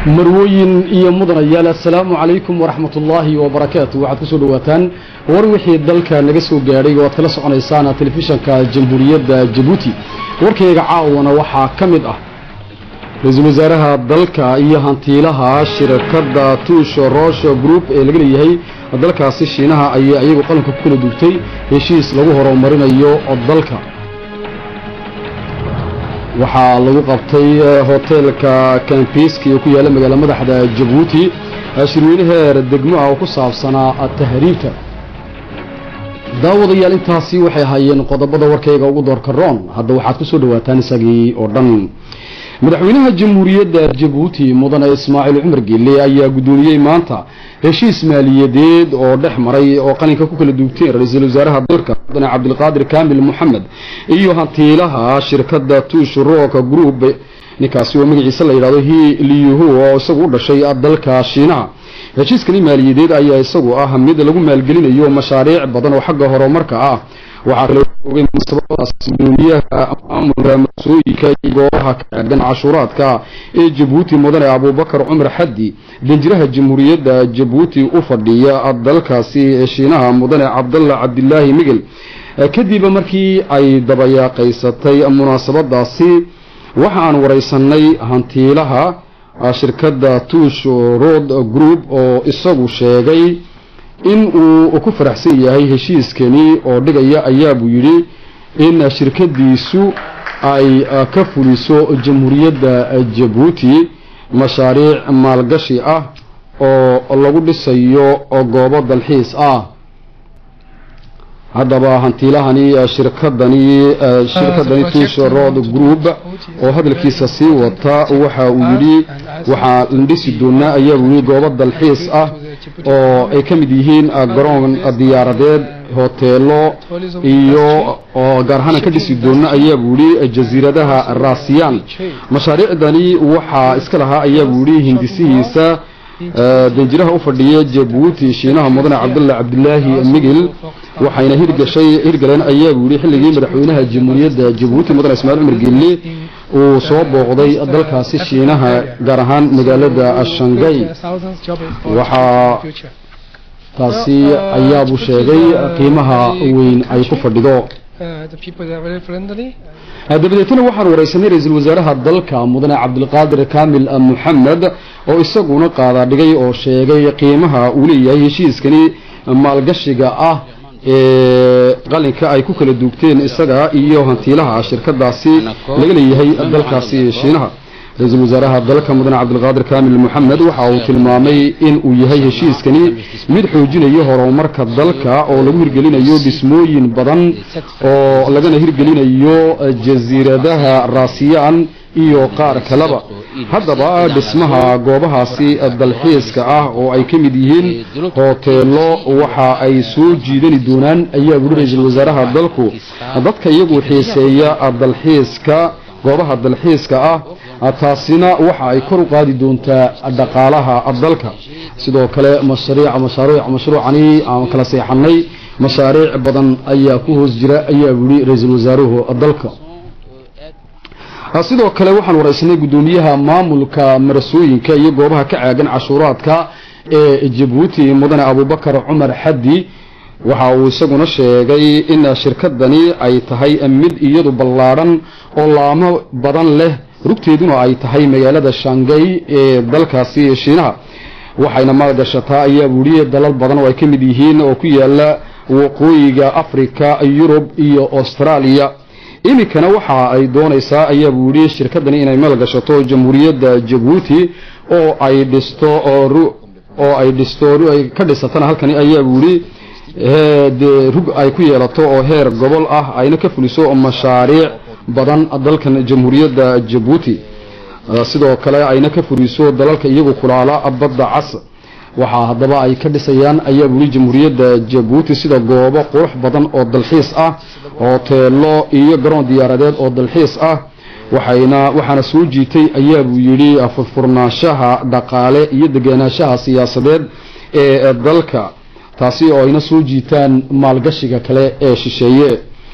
marwooyin iyo mudanayaal assalaamu calaykum waraxmat ullaahi wabarakaatu waxaad kusoo dhawaataan war wixii dalka naga soo gaadhay oo aad kala soconaysaan telefishanka jamhuuriyadda jabuuti warkayga caawana waxaa ka mid ah ra-iisul wasaaraha dalka iyo hantiilaha shirkadda tuusho roosho group ee laga leeyahay dalkaasi shiinaha ayaa iyagu qalanka ku kala dugtay heshiis lagu horumarinayo dalka waxaa lagu qabtay hoteelka kambiski oo ku yaalla magaala madaxda jabuuti shirweyne heer degmo ah oo ku saabsanaa tahriibta daawadayaal intaasi waxay ahaayeen qodobada warkayga ugu doorka roon hadda waxaad ku soo dhawaataan isagii oo dhan madaxweynaha jamhuuriyadda jabuuti mudane ismaaciil cumar geelle ayaa guddoomiyey maanta heshiis maaliyadeed oo dhex maray oo qalinka ku kala duugteen ra-iisul wasaaraha dalka mudane cabdilqaadir kaamil moxamed iyo hantiilaha shirkadda tuush rock group ninkaasi oo magaciisa la yidhahdo hi liyuhu oo isagu u dhashay dalka shiinaha heshiiskani maaliyadeed ayaa isagu ah mid lagu maalgelinayo mashaariic badan oo xagga horumarka ah waxaa kale ogay munaasabadaas gudoomiyaha maamulka marsooyinka iyo goobaha kaagan cashuuraadka ee jabuuti mudane abuubakar cumar xaddi danjiraha jamhuuriyadda jabuuti u fadhiya dalkaasi shiinaha mudane cabdalla cabdilaahi migel kadib markii ay dabayaaqaysatay munaasabadaasi waxa aan waraysanay hantiilaha shirkadda tuush road group oo isagu sheegay in uu ku faraxsan yahay heshiiskani oo dhigaya ayaa buu yidhi in shirkadiisu ay ka fuliso jamhuuriyadda jabuuti mashaariic maalgashi ah oo lagu dhisayo goobo dalxiis ah haddaba hantiilahani shirkadani shirkadani tush road group oo hadalkiisa sii wata waxa uu yidhi waxaa la dhisi doonaa ayaa buu yidhi goobo dalxiis ah oo ay ka mid yihiin garoon diyaaradeed hoteelo iyo oo gaar ahaan ka dhisi doona ayaa buu yidhi jasiiradaha raasiyaan mashaariicdani waxaa iska lahaa ayaa buu yidhi hindisihiisa danjiraha u fadhiya jabuuti shiinaha mudane cabdulla cabdilaahi migil waxayna hirgashay hirgaleen ayaa buu yidhi xilligii madaxweynaha jamhuuriyadda jabuuti mudane ismaaciil cumar geelle uu soo booqday dalkaasi shiinaha gaar ahaan magaalada shangai waxaa taasi ayaabuu sheegay qiimaha weyn ay ku fadhido dabadeetna waxaan waraysanay ra-iisul wasaaraha dalka mudane cabdilqaadir kaamil moxamed oo isaguna qaada dhigay oo sheegay qiimaha uu leeyahay heshiiskani maalgashiga ah ee qalinka ay ku kala duugteen isaga iyo hantiilaha shirkadaasi laga leeyahay dalkaasi shiinaha ra-iisul wasaaraha dalka mudane cabdilqaadir kaamil moxamed waxa uu tilmaamay in uu yahay heshiiskani mid xoojinayo horumarka dalka oo lagu hirgelinayo dhismooyin badan oo lagana hirgelinayo jasiiradaha raasiyaan iyo qaar kaleba haddaba dhismaha goobahaasi dalxiiska ah oo ay ka mid yihiin hoteelo waxa ay soo jiidani doonaan ayaa buhi ra-iisul wasaaraha dalku dadka iyagu xiiseeya dalxiiska goobaha dalxiiska ah taasina waxa ay kor u qaadi doontaa dhaqaalaha dalka sidoo kale mashariic mashaariic mashruucani aan kala seexanay mashaariic badan ayaa ku hoos jira ayaa buhi ra-iisul wasaaruhu dalka sidoo kale waxaan waraysanay guddoomiyaha maamulka marasooyinka iyo goobaha ka caagan cashuuraadka ee jabuuti mudane abuubakar cumar xaddi waxa uu isaguna sheegay in shirkadani ay tahay mid iyadu ballaadhan oo laamo badan leh rugteeduna ay tahay magaalada shangay ee dalkaasi shiinaha waxayna maalgashataa ayaa buuhi dalal badan oo ay ka mid yihiin oo ku yaala waqooyiga africa yurub iyo australia iminkana waxa ay doonaysaa ayaa buu yidhi shirkadani inay maalgashato jamhuuriyadda jabuuti oo ay dhisto oo ay dhisto ay ka dhisatana halkani ayaa buu yidhi dee rug ay ku yeelato oo heer gobol ah ayna ka fuliso mashaariic badan dalkan jamhuuriyadda jabuuti sidoo kale ayna ka fuliso dalalka iyagu kulaala badda cas waxaa haddaba ay ka dhisayaan ayaa buu yidhi jamhuuriyadda jabuuti sida goobo qurux badan oo dalxiis ah hoteelo iyo garoon diyaaradeed oo dalxiis ah waxayna waxaana soo jiitay ayaa buu yidhi furfurnaanshaha dhaqaale iyo degenaanshaha siyaasadeed ee dalka taasi oo ayna soo jiitaan maalgashiga kale ee shisheeye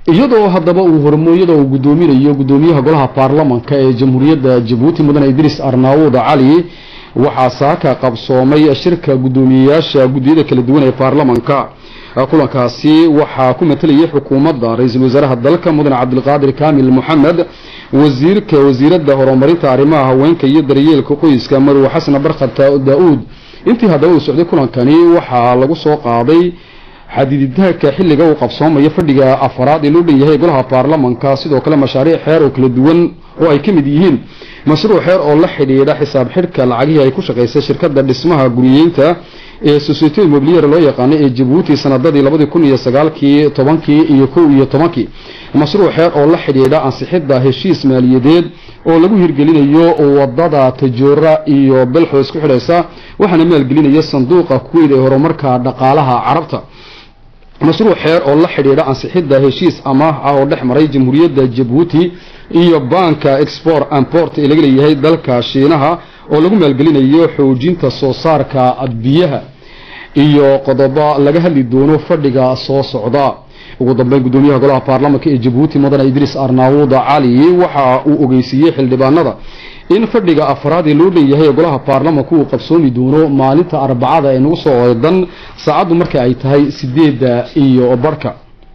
iyadoo haddaba uu hormooyada uu guddoominayo guddoomiyaha golaha baarlamanka ee jamhuuriyadda jabuuti mudane idriis arnaawud cali waxaa saaka qabsoomay shirka guddoomiyeyaasha guddiyada kala duwan ee baarlamanka kulankaasi waxaa ku matalayay xukuumadda ra-iisul wasaaraha dalka mudane cabdilqaadir kaamil moxamed wasiirka wasiiradda horumarinta arrimaha haweenka iyo daryeelka qoyska marwe xasan barkhad daa-uud intii haddaba uu socday kulankani waxaa lagu soo qaaday xadiiditaanka xilliga uu qabsoomayo fadhiga afaraad ee loo dhan yahay golaha baarlamanka sidoo kale mashaariic xeer oo kala duwan oo ay ka mid yihiin mashruuc xeer oo la xidhiidha xisaab xidhka lacagihii ay ku shaqaysay shirkadda dhismaha guriyeynta ee societe mobilier loo yaqaano ee jabuuti sanadadii labadii kun iyo sagaalkii tobankii iyo kow iyo tobankii mashruuc xeer oo la xidhiidha ansixidda heshiis maaliyadeed oo lagu hirgelinayo wadada tajoora iyo belxo isku xidhaysa waxaana maalgelinaya sanduuqa kuweyd ee horumarka dhaqaalaha carabta mashruuc xeer oo la xidhiidha ansixidda heshiis amaah ah oo dhex maray jamhuuriyadda jabuuti iyo banka export amport ee laga leeyahay dalka shiinaha oo lagu maalgelinayo xoojinta soo saarka biyaha iyo qodobo laga hadli doono fadhiga soo socda ugu dambeyn guddoomiyaha golaha baarlamanka ee jabuuti mudane idriis arnaawud cali waxa uu ogeysiiyey xildhibaanada in fadhiga afraad ee loo dhan yahay golaha baarlamanka uu qabsoomi doono maalinta arbacada ee nagu soo eedan saacaddu marka ay tahay sideedda iyo barhka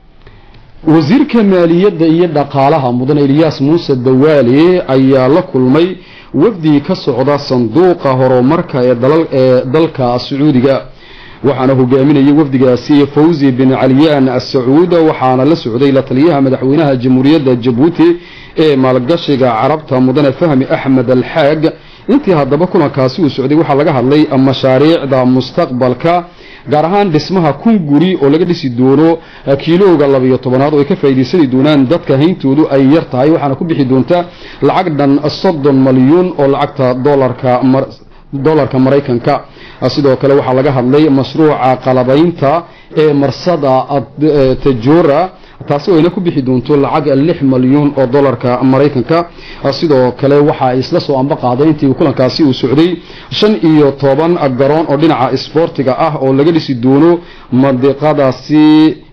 wasiirka maaliyadda iyo dhaqaalaha mudane eliyaas muuse dawaale ayaa la kulmay wafdi ka socda sanduuqa horumarka ee dalka sacuudiga waxaana hogaaminayay wafdigaasi fawzi bin caliyaan asacuud waxaana la socday la taliyaha madaxweynaha jamhuuriyadda jabuuti ee maalgashiga carabta mudane fahmi axmed alxaag intii haddaba kulankaasi uu socday waxaa laga hadlay mashaariicda mustaqbalka gaar ahaan dhismaha kun guri oo laga dhisi doono kiilowga labiyo tobanaad oo ay ka faa'iidaysani doonaan dadka hayntoodu ay yar tahay waxaana ku bixi doonta lacag dhan soddon malyuun oo lacagta dolarka dolarka maraykanka sidoo kale waxaa laga hadlay mashruuca qalabaynta ee marsada tajora taasi oo ayna ku bixi doonto lacag lix malyuun oo dolarka maraykanka sidoo kale waxa ay isla soo amba qaaday intii kulankaasi uu socday shan iyo toban garoon oo dhinaca isboortiga ah oo laga dhisi doono mandiqadaasi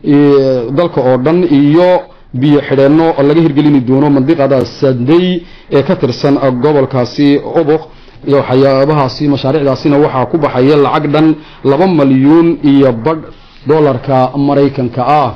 dalka oo dhan iyo biyo xidheenno laga hirgelini doono mandiqada sadey ee ka tirsan gobolkaasi oboq iyo waxyaabahaasi mashaariicdaasina waxaa ku baxaya lacag dhan laba malyuun iyo badh dolarka maraykanka ah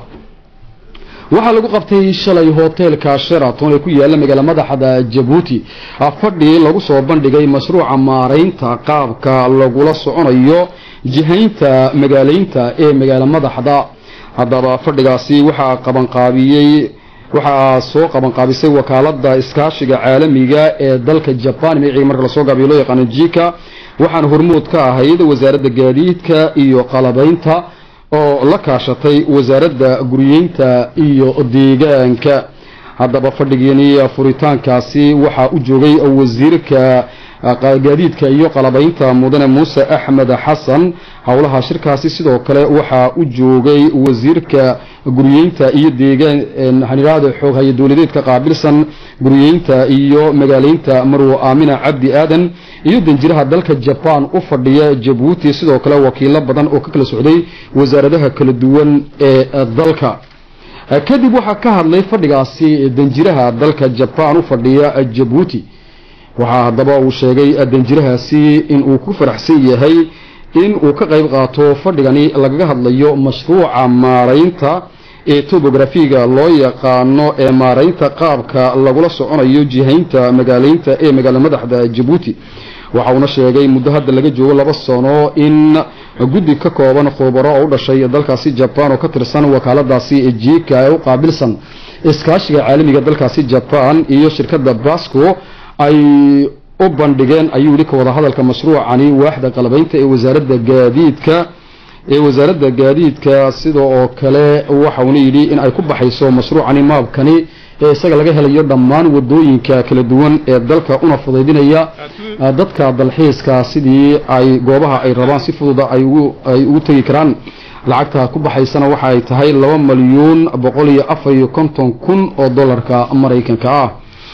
waxaa lagu qabtay shalay hoteelka sheraton ee ku yaala magaala madaxda jabuuti fadhi lagu soo bandhigay mashruuca maaraynta qaabka lagula soconayo jihaynta magaalaynta ee magaala madaxda haddaba fadhigaasi waxaa qabanqaabiyey waxaa soo qabanqaabisay wakaalada iskaashiga caalamiga ee dalka jaban magacii marka lasoo gaabiyo loo yaqaano jika waxaana hormood ka ahayd wasaaradda gaadiidka iyo qalabaynta oo la kaashatay wasaaradda guriyeynta iyo deegaanka haddaba fadhigeeni furitaankaasi waxaa u joogay wasiirka gaadiidka iyo qalabaynta mudane muuse axmed xasan howlaha shirkaasi sidoo kale waxaa u joogay wasiirka guriyeynta iyo deegaan haniraada xoog haya dowladeedka qaabilsan guriyeynta iyo magaaleynta marwo aamina cabdi aadan iyo danjiraha dalka jabaan u fadhiya jabuuti sidoo kale wakiilo badan oo ka kala socday wasaaradaha kala duwan ee dalka kadib waxaa ka hadlay fadhigaasi danjiraha dalka jabaan u fadhiya jabuuti waxaa haddaba uu sheegay danjirahaasi in uu ku faraxsan yahay in uu ka qayb qaato fadhigani lagaga hadlayo mashruuca maaraynta ee tobografiga loo yaqaano ee maaraynta qaabka lagula soconayo jihaynta magaaleynta ee magaala madaxda jabuuti waxa uuna sheegay muddo hadda laga joogo laba sano in guddi ka kooban khubaro oo u dhashay dalkaasi jabaan oo ka tirsan wakaaladaasi jika ee u qaabilsan iskaashiga caalamiga dalkaasi jabaan iyo shirkadda basco ay u bandhigeen ayuu yidhi ka wada hadalka mashruucani waaxda qalabaynta ee wasaaradda gaadiidka ee wasaaradda gaadiidka sida oo kale waxauna yidhi in ay ku baxayso mashruucani maabkani ee isaga laga helayo dhammaan wadooyinka kala duwan ee dalka una fudaydinaya dadka dalxiiska sidii ay goobaha ay rabaan si fududa ay ugu tegi karaan lacagta ku baxaysana waxa ay tahay laba malyuun boqol iyo afar iyo konton kun oo dolarka maraykanka ah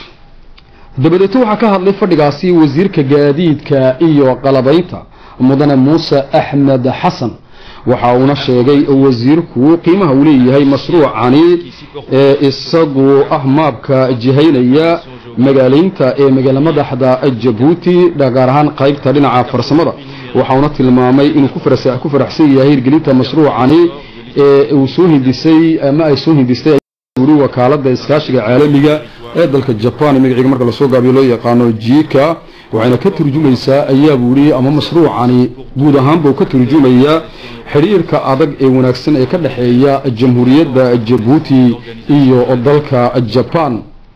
dabadeeto waxaa ka hadlay fadhigaasi wasiirka gaadiidka iyo qalabaynta mudane muuse axmed xasan waxa uuna sheegay wasiirku qiimaha uu leeyahay mashruucani ee isagu ah maabka jihaynaya magaaleynta ee magaala madaxda jabuuti gaar ahaan qaybta dhinaca farsamada waxauna tilmaamay inuu ku faraxsan yahay hirgelinta mashruucani ee uu soo hindisay ama ay soo hindistay uri wakaalada iskaashiga caalamiga ee dalka jaban magaciga marka lasoo gaabiyo loo yaqaano jika waxayna ka turjumaysaa ayaa buuri ama mashruucani guud ahaanba uu ka turjumayaa xidhiirka adag ee wanaagsan ee ka dhexeeya jamhuuriyadda jabuuti iyo dalka jaban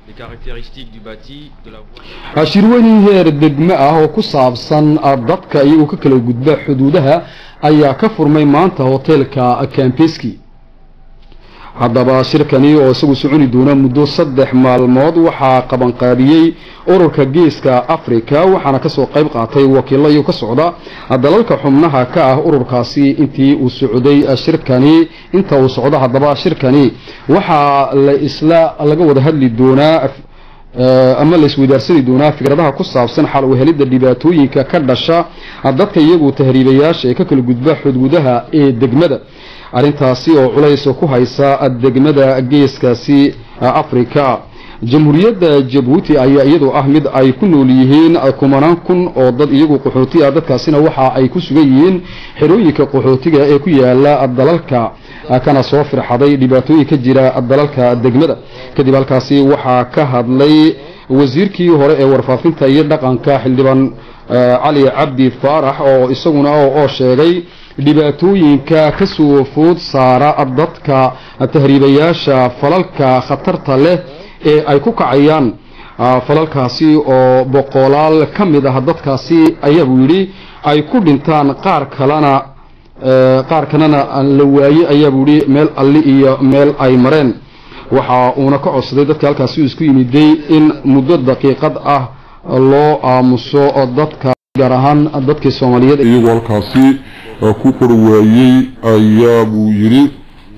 shirweynin heer degme ah oo ku saabsan dadka iyagoo ka kala gudba xuduudaha ayaa ka furmay maanta hoteelka cambeski haddaba shirkani oo isagu soconi doona muddo saddex maalmood waxaa qabanqaabiyey ururka geeska africa waxaana kasoo qayb qaatay wakiilo iyago ka socda dalalka xubnaha ka ah ururkaasi intii uu socday shirkani inta uu socdo haddaba shirkani waxaa la isla laga wada hadli doonaa ama la isweydaarsani doonaa fikradaha ku saabsan xal u helidda dhibaatooyinka ka dhasha dadka iyagu tahriibayaasha ee ka kala gudba xuduudaha ee degmada arrintaasi oo culays ku haysa degmada geeskaasi africa jamhuuriyadda jabuuti ayaa iyadu ah mid ay ku nool yihiin kumanaan kun oo dad iyagu qaxooti ah dadkaasina waxa ay ku sugan yihiin xerooyinka qaxootiga ee ku yaala dalalka kana soo firxaday dhibaatooyin ka jira dalalka degmada kadib halkaasi waxaa ka hadlay wasiirkii hore ee warfaafinta iyo dhaqanka xildhibaan cali cabdi faarax oo isaguna oo sheegay dhibaatooyinka ka soo food saara dadka tahriibayaasha falalka khatarta leh ee ay ku kacayaan falalkaasi oo boqolaal ka mid ah dadkaasi ayaabuu yidhi ay ku dhintaan qaar kalena qaar kalena la waaye ayaabuu yidhi meel alli iyo meel ay mareen waxa uuna ka codsaday dadka halkaasi uu isku yimiday in muddo daqiiqad ah loo aamuso dadka gaar ahaan dadkii soomaaliyeed iyagoo halkaasi ku qorwaayey ayaa buu yidhi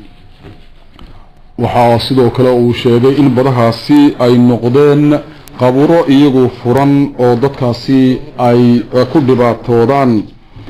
waxaa sidoo kale uu sheegay in badahaasi ay noqdeen qaburo iyagu furan oo dadkaasi ay ku dhibaatoodaan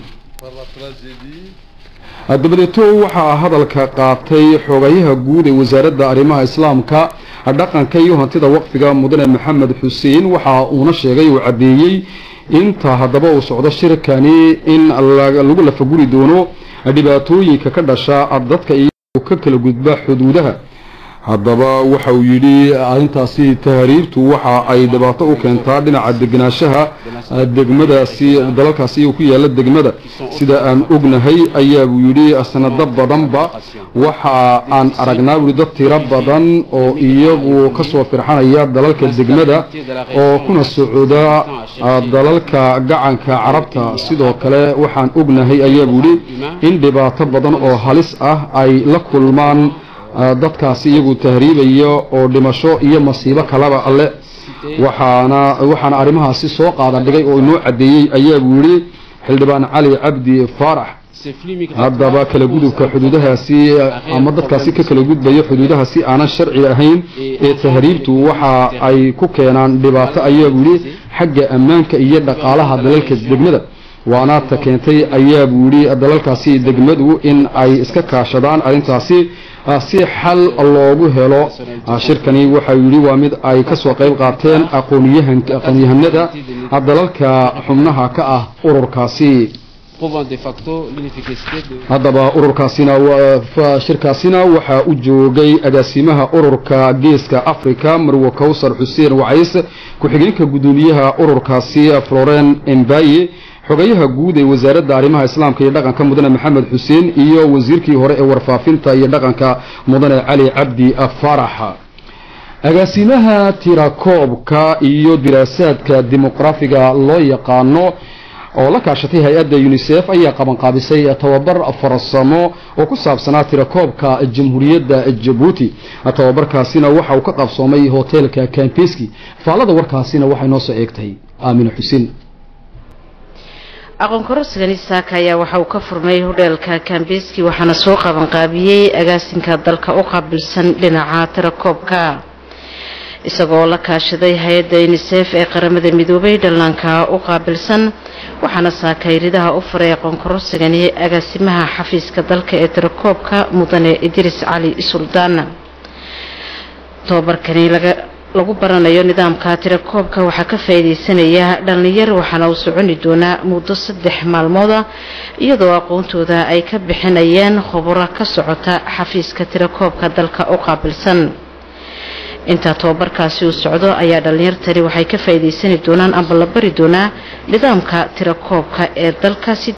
dabadeeto waxaa hadalka qaatay xogayaha guud ee wasaaradda arrimaha islaamka dhaqanka iyo hantida waqfiga mudane maxamed xuseen waxa uuna sheegay uu caddeeyey inta haddaba uu socdo shirkani in lagu lafaguri doono dhibaatooyinka ka dhasha dadka iyagu ka kala gudba xuduudaha haddaba waxa uu yidhi arrintaasi tahriibtu waxa ay dhibaato u keentaa dhinaca degenaanshaha degmadaasi dalalkaasi iyagu ku yaala degmada sida aan ognahay ayaa buu yidhi sanado badanba waxa aan aragnaa buui dad tiro badan oo iyagu kasoo firxanaya dalalka degmada oo kuna socda dalalka gacanka carabta sidoo kale waxaan ognahay ayaa buu yidhi in dhibaato badan oo halis ah ay la kulmaan dadkaasi iyagu tahriibaya oo dhimasho iyo masiibo kalaba alle waxaana waxaana arrimahaasi soo qaada dhigay oo inoo caddeeyey ayaa buu yidhi xildhibaan cali cabdi faarax haddaba kala gudubka xuduudahaasi ama dadkaasi ka kala gudbaya xuduudahaasi aanan sharci ahayn ee tahriibtu waxa ay ku keenaan dhibaato ayaa buu yidhi xagga ammaanka iyo dhaqaalaha dalalka degmada waana ta keentay ayaa buu yidhi dalalkaasi degmadu in ay iska kaashadaan arrintaasi si xal loogu helo shirkani waxau yidhi waa mid ay kasoo qayb qaateen aqoonyahanada dalalka xubnaha ka ah ururkaasi haddaba ururkaasina shirkaasina waxaa u joogay agaasimaha ururka geeska africa marwe kowsar xuseen wacays ku-xigeenka guddoomiyaha ururkaasi floren embaye xogayaha guud ee wasaaradda arrimaha islaamka iyo dhaqanka mudane maxamed xuseen iyo wasiirkii hore ee warfaafinta iyo dhaqanka mudane cali cabdi faarax agaasimaha tirakoobka iyo diraasaadka dimuqraafiga loo yaqaano oo la kaashatay hay-adda unisef ayaa qabanqaabisay tababar farsamo oo ku saabsanaa tirakoobka jamhuuriyadda jabuuti tababarkaasina waxa uu ka qabsoomay hoteelka cambeski faalada warkaasina waxay noo soo eegtay aamina xuseen aqoon kororsigani saaka ayaa waxa uu ka furmay hodheelka kambeski waxaana soo qabanqaabiyey agaasinka dalka u qaabilsan dhinaca tirakoobka isagoo la kaashaday hay-adda unisef ee qaramada midoobay dhallaanka u qaabilsan waxaana saakayridaha u faray aqoonkororsigani agaasimaha xafiiska dalka ee tirakoobka mudane idriis cali suldaan tobabarkani lagu baranayo nidaamka tirakoobka waxaa ka faa'iidaysanaya dhallinyar waxaana uu soconi doonaa muddo saddex maalmooda iyadoo aqoontooda ay ka bixinayeen khuburo ka socota xafiiska tirakoobka dalka u qaabilsan intaa tobabarkaasi uu socdo ayaa dhallinyartani waxay ka faa'iidaysani doonaan amba la bari doonaa nidaamka tirakoobka ee dalka si